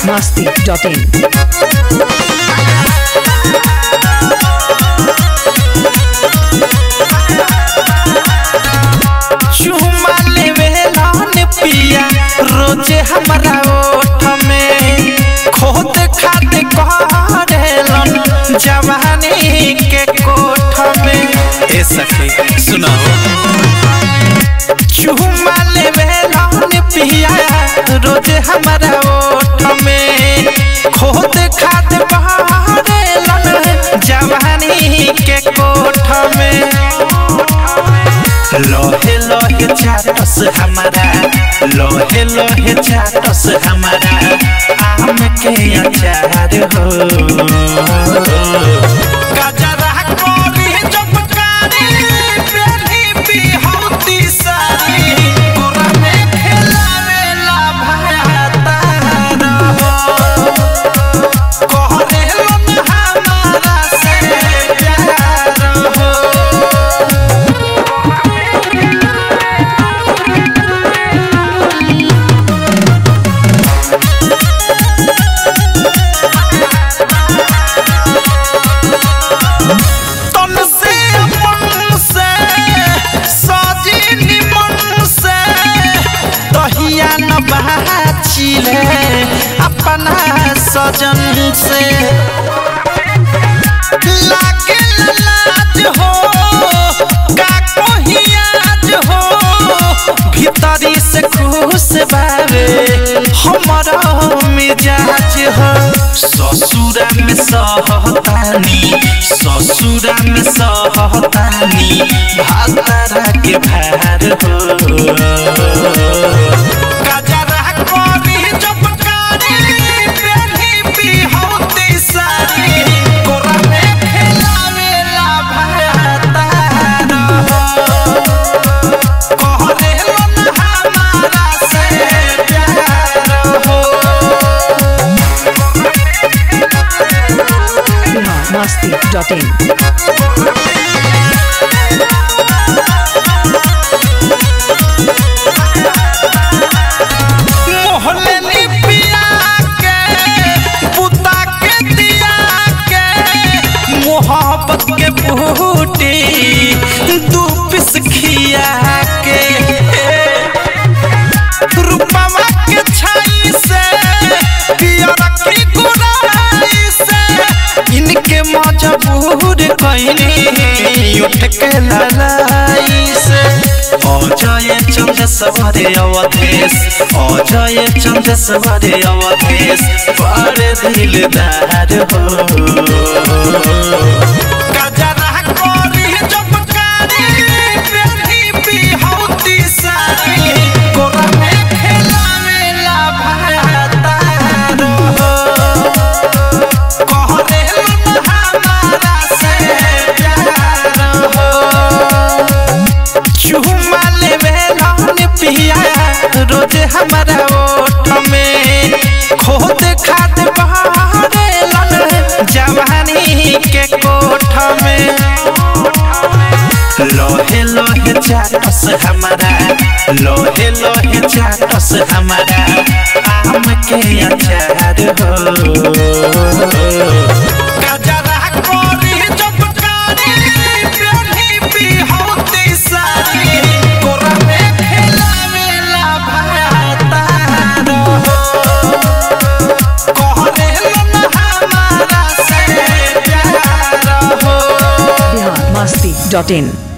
masti.in. चुमा लेवे लान पिया रोजे हमारा ओठ में खोद खाद करेलन जवानी के कोठ में ए सखी सुनाओ चुमा लेवे लान पिया रोजे हमारा ओठ में खोद खाद करेलन जवानी के कोठ में लोहे लोहे चाटस हमारा लोहे लोहे चाटस हमारा आम के अचार हो गजरा कोरी चमकारी बेली बिहौती सारी गोरा में खेलावेला भातार हो कहरे लन हमारा से प्यार हो तन से अपन से सजी निमन से तहिया न बाचिले अपना सजन से लागे लाज हो का कोहियाज हो भीतरी से खुश बावे हमारा मिजाज हो ससुरा में सहतानी ससुरा में सहतानी भातारा के भार हो गजरा कोरी चमकारी बेली बिहौती सारी कोरा में खेलावेला भातार हो कहरे लन हमारा से प्यार हो Bihar masti.in. मोहल्ले नी पिया के पुता के दिया के मोहब्बत के बूटी दू पिस खिया के रूपमा के छाई से पियर की गुराई से इनके मजबूर कइनी उठ के ललाई से अजय चंद्र सवारे अवधेश अजय चंद्र सवारे अवधेश बड़े दिलदार हो गजरा कोरी चमकारी बेली बिहौती सारी गोरा में खेलावेला भातार हो कहरे लन हमारा से प्यार हो चुमा लेवे लान पिया रोज हमारा ओठ में खोद खाद बहारे लन जवानी के कोठ में लोहे लोहे चाटस हमारा लोहे लोहे चाटस हमारा आम के अचार हो गजरा कोरी चमकारी बेली बिहौती सारी गोरा में खेलावेला भातार हो कहरे लन हमारा से प्यार हो Bihar masti.in.